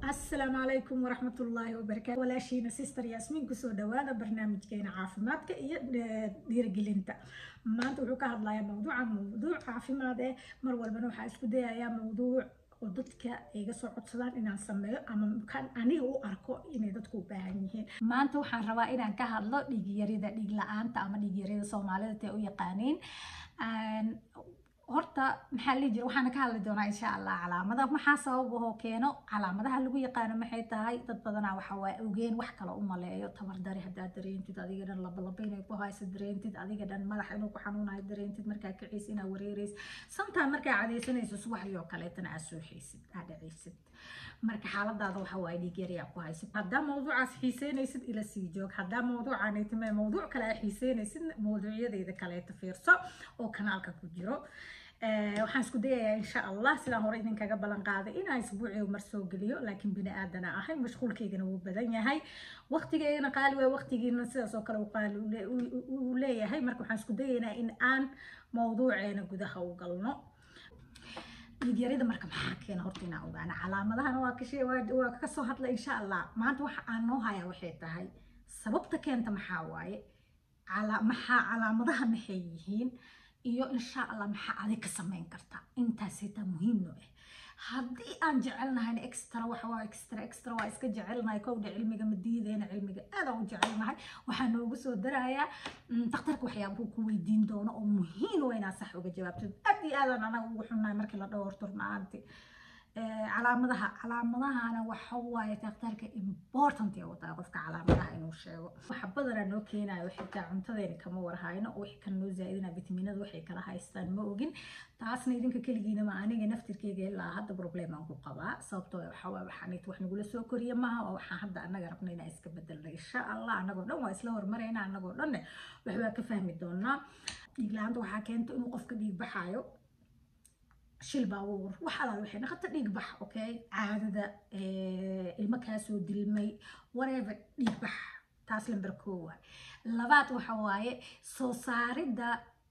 asalaamu calaykum waraxmatullaahi wabarakaatu walaashiina sister yaasmiin kusoo dhawaada barnaamijkeena caafimaadka iyo dhiirigelinta maanta wuxuu ka hadlayaa mawduuca mawduuc caafimaad eh mar walbana waxaa isku dayayaa mawduuc oo dadka iga soo codsadaan inaan sameeyo ama kan aniga u arko inay dadku u baahan yihiin maanta waxaan rabaa inaan ka hadlo dhiigyarida dhiig la-aanta ama dhiigyarida soomaalida tee u yaqaaniin horta maxaa la jira waxaana ka hadli doonaa insha allah calaamada maxaa sabab ahoo keeno calaamadaha lagu yaqaano maxay tahay dad badanaa waxa waa ogeen wax kale u maleeyo tabardari haddaad dareentid adiga dhan labalaba inay ku hayso dareentid adiga dhan madax inuu ku xanuunayo dareentid markaa kiciis inaa wareereysid sometime markaa cadaysanayso subaxdii oo kaleetana aad sooxaysid aad dhacaysid marka xaaladaada waxa waaye dhiig yari aa ku haysid haddaa mawduucaas xiiseynaysid ila sii joog haddaa mawduucaanay timee mawduuc kale aa xiiseynaysid mawduucyadeyda kaleeta fiirso oo kanaalka ku jiro waxaan isku dayayaa insha allah sidaan hore idinkaga ballan qaaday inaan isbuuciga mar soo geliyo laakiin bini aadana ahay mashquulkaygana wuu badan yahay waqtigeygana qaali waay waqtigiina sidaas oo kale qaali uu leeyahay marka waxaan isku dayaynaa in aan mawduuceena gudaha u galno dhiigyarida marka maxaa keena horta inaan ogaana calaamadahana waa kashe waa ka soo hadla insha allah maanta waxa aan noo hayaa waxay tahay sababta keenta maxaa waaye maxaa calaamadaha maxay yihiin iyo insha allah maxaa adig ka samayn karta intaas xitaa muhiim noo ah haddii aan jecelnahay extra waxa waa extra extra waa iska jecelnahay kowdha cilmiga ma diideyna cilmiga aad aan u jecelnahay waxaa noogu soo darayaa daktarka waxyaabuu ku weydiin doono oo muhiim waa inaad sax uga jawaabtid aad iyo aadaan anaga ugu xunnahay markii la dhowrto runaanti calaamadaha calaamadahana waxa waaye daktarka important ee wataa qofka calaamadaha inuu sheego waxa badanaa noo keenayo xitaa cuntadeena kama warhayno oo wixii kan noo zaa'idina vitaminada waxay kala haystaan ma ogin taasna idinka keligiina ma aniga naftirkeyga ilaa hadda problem aan ku qabaa sababtoo waxa waa waxaan wax nagula soo koriya maaha oo waxaan hadda anaga rabna inaan iska bedelna insha allah anagoo dhan waa isla hormarayna anagoo dhanne waxbaa ka fahmi doonaa dhiig la-aanta waxaa keento inuu qofka dhiig baxaayo shil baabuur wax alaal waxay naqata dhiig bax okay caadada ilmo kaasoo dilmay whatever dhiig bax taas lamber koo waay labaad waxa waaye soo saaridda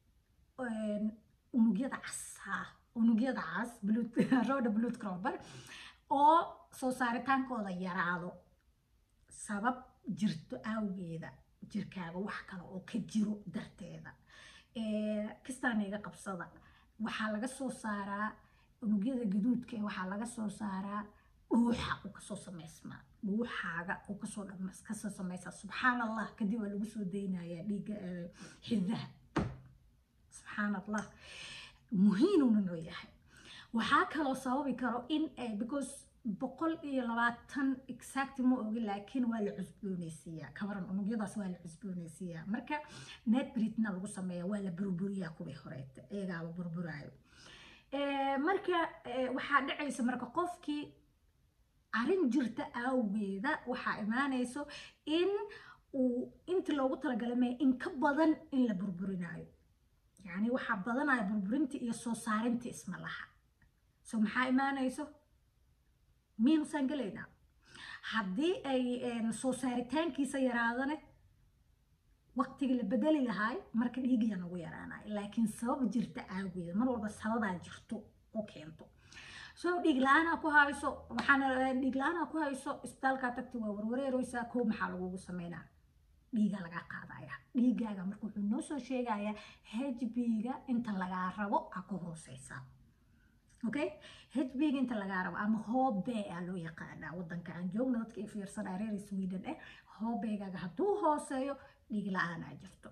unugyada casa unugyada cas roda blood cromber oo soo saaritaankooda yaraado sabab jirto awgeeda jirkaaga wax kale oo ka jiro darteeda kistaan iga qabsada waxaa laga soo saaraa unugyada gaduudka waxaa laga soo saaraa dhuuxa uu kasoo samaysmaa dhuuxaaga uu kasoo kasoo samaysaa subxaan allah kadib waa lagu soo daynayaa dhiigga xidaha subxaan allah muhiinuna noo yahay waxaa kaloo sababi karo in because boqol iyo labaatan exact ma ogi laakiin waa la cusbooneysiiyaa kabaran unugyadaas waa la cusbooneysiiyaa marka netbritna lagu sameeya waa la burburiyaa kuwii horeeta iyagaaba burburaayo marka waxaa dhacaysa marka qofkii arrin jirta awgeeda waxaa imaanayso in uu inta loogu talagalay in ka badan in la burburinaayo yacni waxaa badanaya burburinta iyo soo saarinta isma laha so maxaa imaanayso miinusaan gelaynaa haddii ay soo saaritaankiisa yaraadane waqtigii la bedeli lahaay marka dhiigiya nagu yaraanay laakiin sabab jirta aageeda mar walba sababaa jirto oo keento so dhiig la-aanaa ku hayso waxaana dhiig la-aanaa ku hayso isbitaalkaa tagti waa warwareereysaa koo maxaa lagugu sameynaa dhiigaa lagaa qaadaya dhiigaaga marka wuxuu noo soo sheegayaa hbga inta lagaa rabo aa ku hooseysaa okay hbga inta lagaa rabo ama hobe aa loo yaqaanaa wadanka aan joogna dadka i fiirsanaa reer sweden eh hobegaaga hadduu hooseeyo dhiig la-aanaa jirto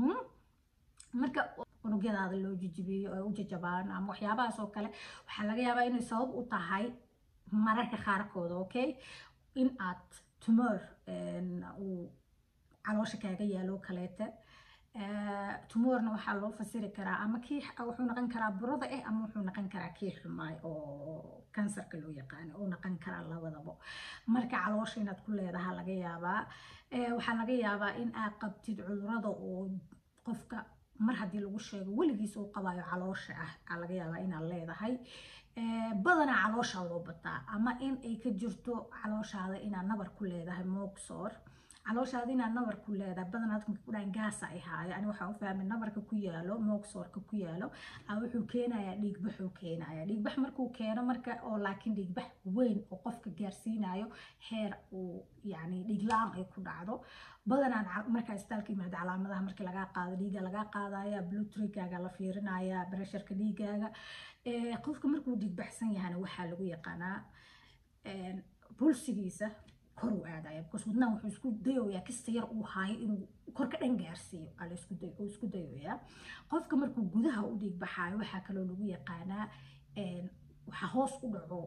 marka unugyadaada loo jijibiyo oo u jajabaan ama waxyaabahaas oo kale waxaa laga yaabaa inay sabab u tahay mararka qaarkooda okay in aad tumor uu caloosha kaaga yaalo kaleeta tumorna waxaa loo fasiri karaa ama kii wuxuu noqon karaa burada eh ama wuxuu noqon karaa kii xumaay oo kansarka loo yaqaano oo noqon karaa labadaba marka caloosha inaad ku leedaha laga yaabaa waxaa laga yaabaa in aad qabtid cudurada oo qofka mar haddii lagu sheego weligiis uu qabayo caloosha ah aa laga yaabaa inaad leedahay badanaa caloosha loo bataa ama in ay ka jirto calooshaada inaad nabar ku leedahay moogsoor calooshaada inaad nabar ku leedahay badanaad marka ku dhahan gaasa ay haayo ani waxaan u fahmay nabarka ku yaalo moogsoorka ku yaalo wuxuu keenayaa dhiigbaxuu keenaya dhiigbax markuu keeno marka oo laakiin dhiigbax weyn oo qofka gaarsiinayo heer uu yani dhiig la-aan ay ku dhacdo badanaan markaa istaalka yimaada calaamadaha markii lagaa qaado dhiiga lagaa qaadaya blutrigaaga la fiirinaya bresharka dhiigaaga qofka markuu dhiigbaxsan yahana waxaa lagu yaqaanaa bulsigiisa kor u aadaya because wadnaha wuxuu isku dayoyaa kasta yar uu haayo inuu korka dhan gaarsiiyo uu isku dayoyaa qofka markuu gudaha u dhiig baxaayo waxaa kaloo lagu yaqaanaa waxaa hoos u dhaco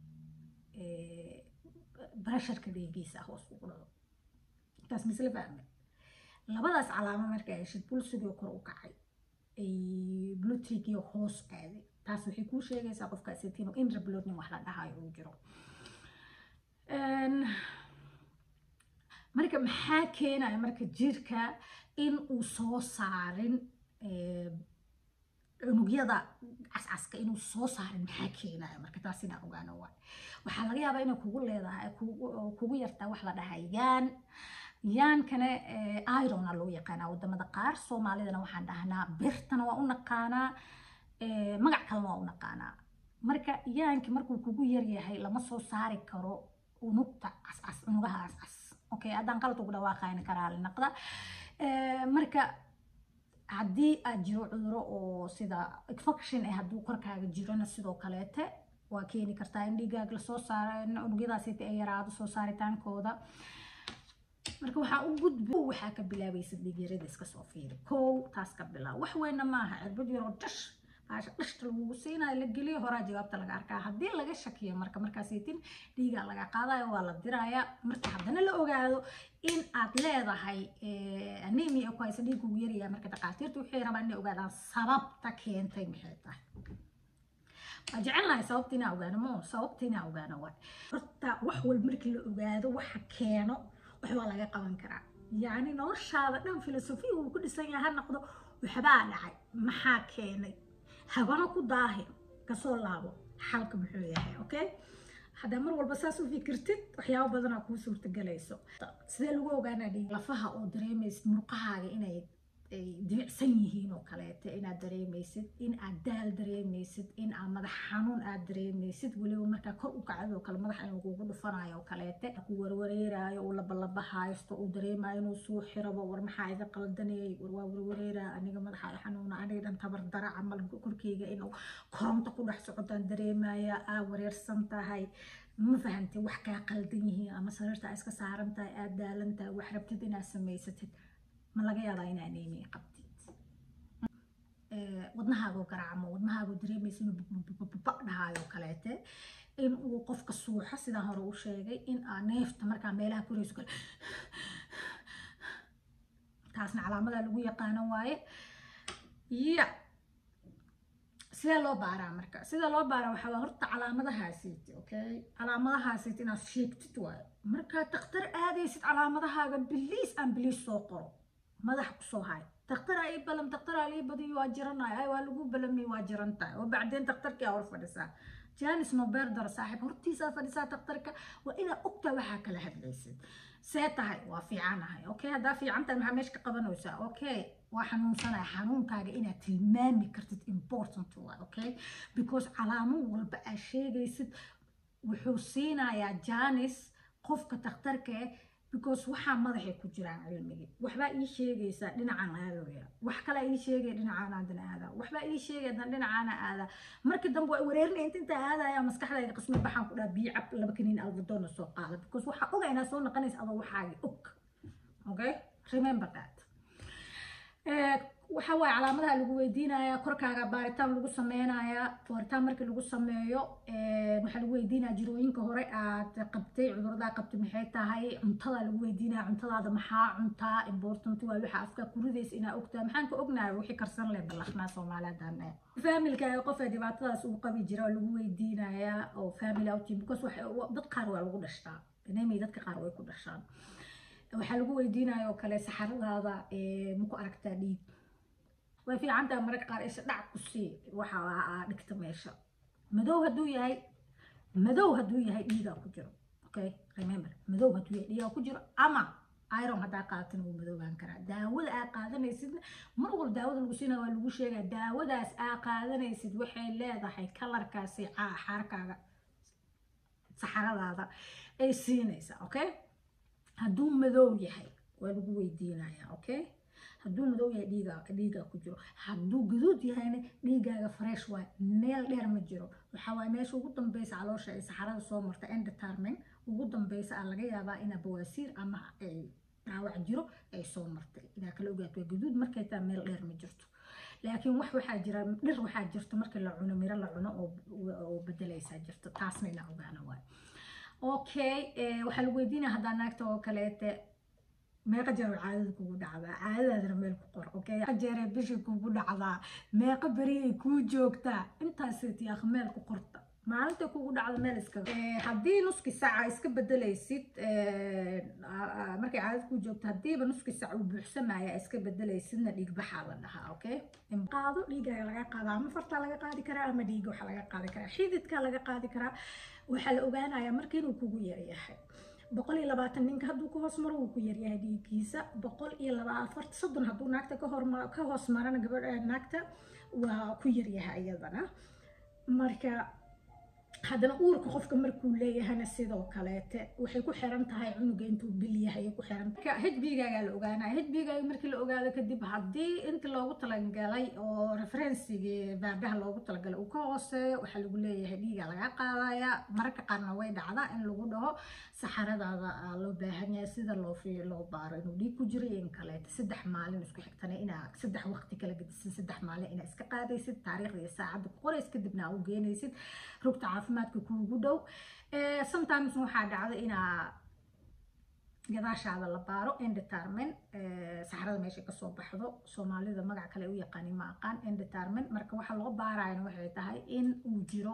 bresharka dhiigiisa hoos ugu dhaco taas misle fahme labadaas calaamo markaa heshid bulsigii kor u kacay blutrigii hoos aaday taas waxay kuu sheegaysaa qofkaasi inuu intrabloodnin wax la dhahayo uu jiro marka maxaa keenaya marka jirka in uu soo saarin cunugyada cascaska inuu soo saarin maxaa keenaya marka taas inaa ogaano waay waxaa laga yaabaa inay kugu leedahay kugu yartaa wax la dhahaa yaan yaankana irona loo yaqaanaa wadamada qaar soomaalidana waxaan dhahnaa birtana waa u naqaanaa magac kalena waa u naqaanaa marka yaanki markuu kugu yaryahay lama soo saari karo unugta cascas unugaha cascas okay haddaan qalad ugu dhawaaqayna karaali naqda marka haddii aad jiro cuduro oo sida infection eh hadduu korkaaga jirona sidoo kaleete waa keeni kartaa in dhiigaag lasoo saaro unugyadaasi ay yaraado soo saaritaankooda marka waxaa u gudbo waxaa ka bilaabaysa dhiigyarada iska soo fiiri kow taas ka bilaab wax weyna maaha cirbad yaroo dhash baasha dhashta lagugu siinayo la geliyo horaa jawaabta laga arkaa haddii laga shakiyo marka markaasaytin dhiigaa laga qaadayo waa la diraya marka haddana la ogaado in aad leedahay anemia ku haysa dhiig ugu yaryahay marka dhaqaatiirta waxay rabaan inay ogaadaan sababta keentay maxay tahay waa jecelnahay sababta inaa ogaano mo sababta inaa ogaano waay horta wax walba markii la ogaado waxa keeno wax waa laga qaban karaa yacni noloshaada dhan filosofiya uu ku dhisan yahay ha noqdo waxbaa dhacay maxaa keenay habana ku daahin kasoo laabo xalka muxuu yahay okay haddaa mar walba saas u fikirtid waxyaabo badanaa kuu suurtagelayso sidee lagu ogaanaa dhiig lafaha oo dareemaysid murqahaaga inay dibicsan yihiin oo kaleete inaad dareemaysid in aad daal dareemaysid in aad madax xanuun aad dareemaysid weliba markaa kor u kacdo oo kale madaxa inuu kugu dhufanayo oo kaleete ku warwareerayo uu labalaba haysto uu dareemayo inuu suu xirabo war maxaa iga qaldanayay war waa warwareeraya aniga madaxa i xanuuna aniga dhan tabar dara camal korkeyga inuu koronto ku dhex socodaan dareemaya aa wareersan tahay ma fahantay wax kaa qaldan yihiin ama sariirta iska saaran tahay aad daalan tahay wax rabtid inaad samaysatid ma laga yaabaa inaa anemia qabtid wadnahaago garaacmo wadnahaago dareemaysa inuu baba dhahaayo kaleete in uu qofka suuxo sidaan hore u sheegay in aa neefta markaa meelaha korayso kale taasna calaamada lagu yaqaano waaye ya sidee loo baaraa marka sida loo baaraa waxaa waa horta calaamadahaasiiti okay calaamadahaasiiti inaad sheegtid waayo markaa daktar aadaysid calaamadahaaga biliis aan biliis soo qoro madax kusoo hay daktar ii balam daktar aa lii badiyo waa jiranay ay waa lagu balamiy waa jiran tahay oo bacdeen daktarkii aa hor fadhisaa janis nobeer daro saaxiib hortiisaa fadhisaa daktarka waa inaad ogtaa waxaa kala hadlaysid see tahay waa fiicanahay okay haddaa fiican tahay maxaa meesha ka qabanaysaa okay waa xanuunsanaya xanuunkaaga inaad tilmaami kartid important waa okay because calaamo walba aad sheegaysid wuxuu siinayaa janis qofka daktarka eh because waxaa madaxay ku jiraan cilmigii waxbaa ii sheegaysaa dhinacaan aadooya wax kalaa ii sheegaya dhinacaan aadan aadaa waxbaa ii sheegaya dan dhinacaana aadaa markii dambe waa wareerinaya inta intaa aadaya maskaxdayda qismi baxaan ku dhaha biyo cab laba kaniin albadoona soo qaada because waxaa oga inaad soo noqonaysa adoo waxaagi og okay remember that waxa waaye calaamadaha lagu weydiinayaa korkaaga baaritaan lagu sameynayaa baaritaan markii lagu sameeyo waxaa lagu weydiinaya jirooyinka hore aad qabtay cuduradaa qabtay maxay tahay cuntada lagu weydiinaya cuntadaada maxaa cuntaa important waa waxa afka kuridaysa inaa ogtaa maxaan ka ognahay wixii karsan leh ballaqnaa soomaaliyadan familkaaga qof ee dhibaatadaas uu qabi jira oo lagu weydiinayaa oo family outing because dad qaar waa lagu dhashtaa anemia dadka qaar way ku dhashaan waxaa lagu weydiinaya oo kale saxaradaada maku aragtaa dhiig way fiican tahay mararka qaar isha dhac ku sii waxa aa dhigta meesha madow hadduu yahay madow hadduu yahay dhiigaa ku jiro okay remember madow hadduu yahay dhiigaa ku jiro ama iron haddaa qaadatin wuu madoobaan karaa daawada aa qaadanaysidna mar walba daawada lagu siinaya waa lagu sheegaa daawadaas aa qaadanaysid waxay leedahay kalarkaasi xaarkaaga saxaradaada ay siinaysaa okay hadduu madow yahay waa lagu weydiinayaa okay hadduu madow yahay dhiiga dhiigaa ku jiro hadduu gaduud yahayna dhiigaaga fresh waay meel dheer ma jiro waxaa waaye meesha ugu dambeysa caloosha ay saxarada soo marta endetarmin ugu dambeysa aa laga yaabaa inaa bawaasiir ama ay dhaawac jiro ay soo martay inaa kala ogaato waa gaduud markay taa meel dheer ma jirto laakiin wax waxaa jira dhir waxaa jirta markii la cuno miro la cuno oo bedelaysaa jirto taasna inaa ogaana waay okay waxaa lagu weydiinaya haddaa naagta oo kaleete meeqa jeer caadada kugu dhacdaa caadadaadana meel ku qor okay jeeree bishii kugu dhacdaa meeqa beriyay kuu joogtaa intaaseti akh meel ku qorta maalinta kugu dhacda meel iska haddii nuski saca iska bedelaysid markay caadad ku joogto haddiiba nuski sac uu buuxsamaya iska bedelaysidna dhiig baxaa la dhahaa okay qaado dhiigaa laga qaada ama fartaa laga qaadi karaa ama dhiiga waxaa laga qaadi karaa xididkaa laga qaadi karaa waxaa la ogaanayaa marka inuu kugu yaryahay boqol iyo labaatan ninka hadduu ka hoos maro wuu ku yaryahay dhiigiisa boqol iyo laba afarta soddon hadduu naagta ka horma ka hoos marana gabadha naagta waa ku yaryahay iyadana marka haddana uurka qofka markuu leeyahayna sidoo kaleete waxay ku xiran tahay cunuga intuu bil yahay ku xiran hbigaagaa la ogaanaya hbigaaga markii la ogaado kadib haddii inta loogu talagalay oo referensigii baadaha loogu talagalay uu ka hooseeyo waxaa lagu leeyahay dhiigaa laga qaadaya mararka qaarna way dhacdaa in lagu dhaho saxaradaada loo baahan yahay sida loo fi loo baaro inuu dhiig ku jiro in kaleete saddex maalin isku xigtana inaa saddex waqti kala gedisid saddex maalin inaa iska qaadaysid taariikhda iyo saacadda ku qorays kadibna aa u geenaysid rugta caafimaadka kuugu dhow sometimes waxaa dhacda inaa gadaashaada la baaro endetarmen saxarada meesha kasoo baxdo soomaalida magac kale u yaqaanin ma aqaan endetarmen marka waxaa loo baarayana waxay tahay in uu jiro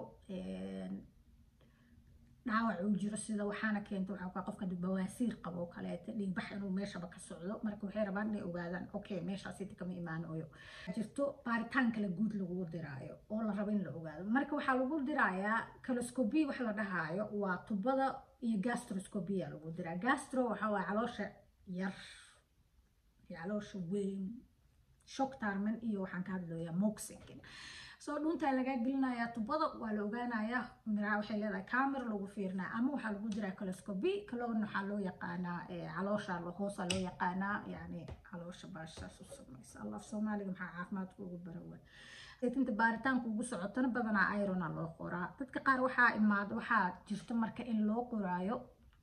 dhaawac uu jiro sida waxaana keenta waxaa kaa qofka bawaasiir qabo oo kaleeta dhiigbax inuu meeshaba ka socdo marka waxay rabaan inay ogaadaan okay meeshaasita kama imaanayo jirto baaritaan kale guud lagu diraayo oo la rabo in la ogaado marka waxaa lagu dirayaa caloscopy wax la dhahaayo waa tubada iyo gastroscopia lagu diraa gastro waxaa waaye caloosha yar iyo caloosha weyn shock tarman iyo waxaan ka hadlayaa moxingin soo dhuntaa lagaa gelinayaa tubada waa la ogaanayaa miraa waxay leedahay camera lagu fiirinaya ama waxaa lagu diraa caloscopy kaloon waxaa loo yaqaanaa caloosha hoosa loo yaqaanaa yani caloosha baashaas u samaysa allah soomaaliga maxaa caafimaadka ugu barawa inta baaritaanka ugu socotana badanaa irona loo qoraa dadka qaar waxaa imaada waxaa jirta marka in loo qoraayo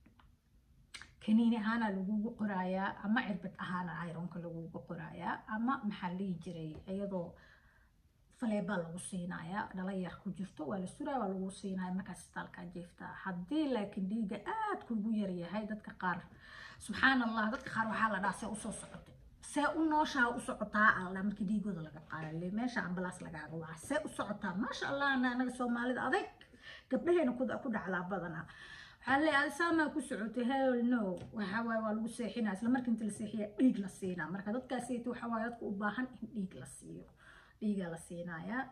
kaniini ahaana lagugu qoraayaa ama cirbad ahaana ironka lagugu qoraayaa ama maxaa lihi jiray iyadoo faleebaa lagu siinayaa dhala yar ku jirto waa la suraya waa lagu siinaya markaas istaalkaa jeeftaa haddii laakiin dhiiga aad kugu yaryahay dadka qaar subxaan allah dadka qaar waxaa la dhaha see usoo socotay see u nooshaa u socotaa alla markii dhiigooda laga qaadale meesha ambalaas lagaaga waca see u socotaa maasha allah anaga soomaalida adag gabdhaheena ku dhacdaa badanaa waxaa leeyahay adisaamaa ku socotay hell no waxaa waaye waa lagu seexinaa isla markii inta la seexiya dhiig la siinaa marka dadkaasiyta waxaa waaye dadka u baahan in dhiig la siiyo dhiigaa la siinayaa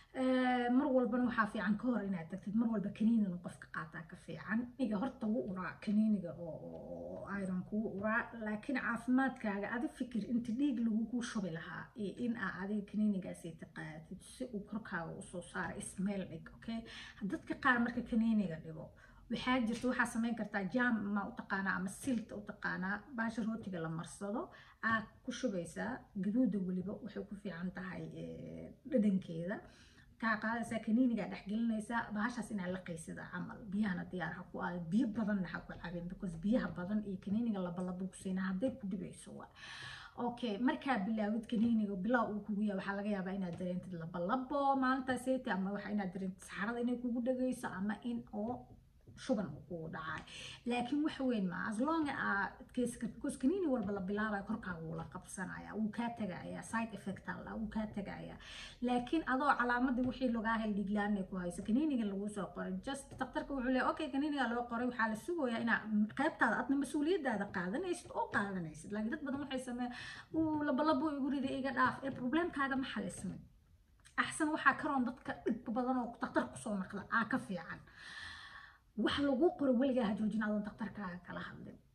mar walbana waxaa fiican ka hor inaad tagtid mar walba kaniiniga qofka qaataa ka fiican iga horta wuu uraa kaniiniga oo iron kugu uraa laakiin caafimaadkaaga adi fikir inta dhiig lagugu shubi lahaa iyo in aa adiga kaniinigaasi taqaatid si uu korkaaga usoo saara ismeel dhig okay dadka qaar marka kaniiniga dhigo waxaa jirta waxaa samayn kartaa jam ma u taqaanaa ama silta u taqaanaa baasha rootiga la marsado aad ku shubaysaa gaduuda weliba waxay ku fiican tahay dhadhankeeda kaa qaadaysaa kaniinigaa dhexgelinaysaa bahashaas inaad laqaysida camal biyahana diyaar ha ku aada biyo badanna ha ku cabin because biyaha badan iyo kaniiniga labalaba ku siina hadday ku dhibayso waa okay markaa bilaawid kaniiniga bilow uu kugu yahay waxaa laga yaabaa inaad dareentid labalabo maalintaaseti ama waxa inaad dareentid saxarada inay kugu dhagayso ama in oo shuban uu kugu dhacay laakiin wax weyn ma as long aad adkeysi kartid because kaniini walba la bilaabayo korkaaga wuu la qabsanaya wuu kaa tegaya side effect alla wuu kaa tegaya laakiin adoo calaamadii wixii lagaa hel dhiglaanay ku hayso kaniiniga lagu soo qoray just daktarka wuxuu leeyahay okay kaniiniga loo qoray waxaa la sugayaa inaa qaybtaada adna mas-uuliyadaada qaadanaysid oo qaadanaysid laakiin dad badan waxay sameeyaan uu labalabo igu rida iga dhaaf ee problemkaaga ma xalismin axsan waxaa karoon dadka dhib badan oo daktar kusoo naqda aa ka fiican wax lagu qoro weligaa ha joojin adoon daktarkaaga kala hadlin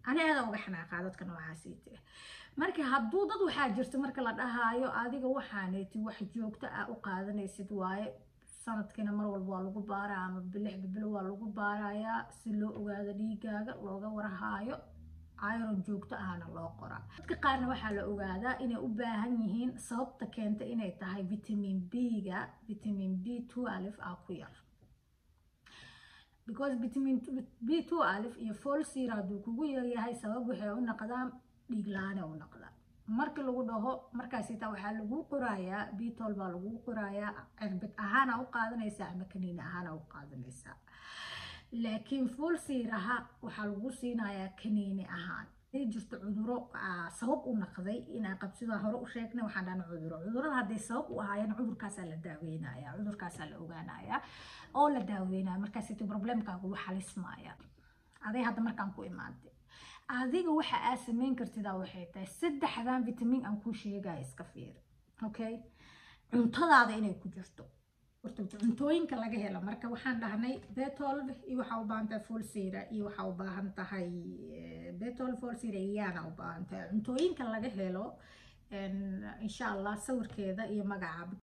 ani aada uga xanaaqaa dadka noocaasiite marka hadduu dad waxaa jirta marka la dhahaayo adiga waxaaneeti wax joogto ah u qaadanaysid waaye sanadkiina mar walba waa lagu baaraa ama bilix bibilo waa lagu baarayaa si loo ogaado dhiigaaga looga warhaayo iron joogto ahna loo qoraa dadka qaarna waxaa la ogaadaa inay u baahan yihiin sababta keenta inay tahay vitamin b-ga vitamin b two alif ah ku yar because vitamin b two alif iyo folsir hadduu kugu yaryahay sabab waxay u noqdaan dhiig la-aane u noqdaan marka lagu dhaho markaasita waxaa lagu qorayaa bitol baa lagu qorayaa cirbid ahaana u qaadanaysaa ama kaniini ahaana u qaadanaysaa laakiin folsiraha waxaa lagu siinayaa kaniini ahaan haday jirto cuduro sabab u naqday inaa qabsida hore u sheegnay waxaan dhahna cuduro cudurada hadday sabab u ahaayeen cudurkaasaa la daaweynaya cudurkaasaa la ogaanaya oo la daaweynaya markaasita problemkaagu wuu xalismaya aday hadda markaan ku imaaday adiga waxa aad samayn kartidaa waxay tahay saddexdan vitamin aan kuu sheegaya iska fiiri okay cuntadaada inay ku jirto horta cuntooyinka laga helo marka waxaan dhahnay betolv iyo waxaa u baahan tahay folsira iyo waxaa u baahan tahay betol folsira iyaana u baahan tahay cuntooyinka laga helo insha allah sawirkeeda iyo magaca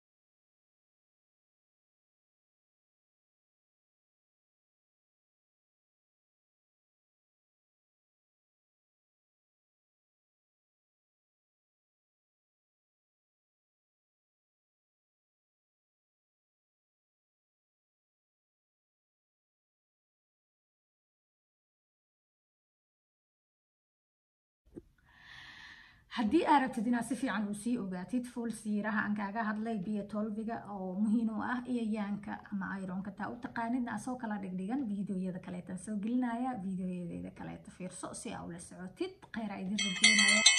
haddii aad rabtid inaad si fiican uu sii ogaatid fuol siiraha aan kaaga hadlay biyo tolbiga oo muhiim u ah iyo yaanka ama ironka taa u taqaanidna asoo kala dhigdhigan videoyada kaleetan soo gelinaya videoyadeeda kaleeta fiirso si aa ula socotid kheyra idin rajeynaya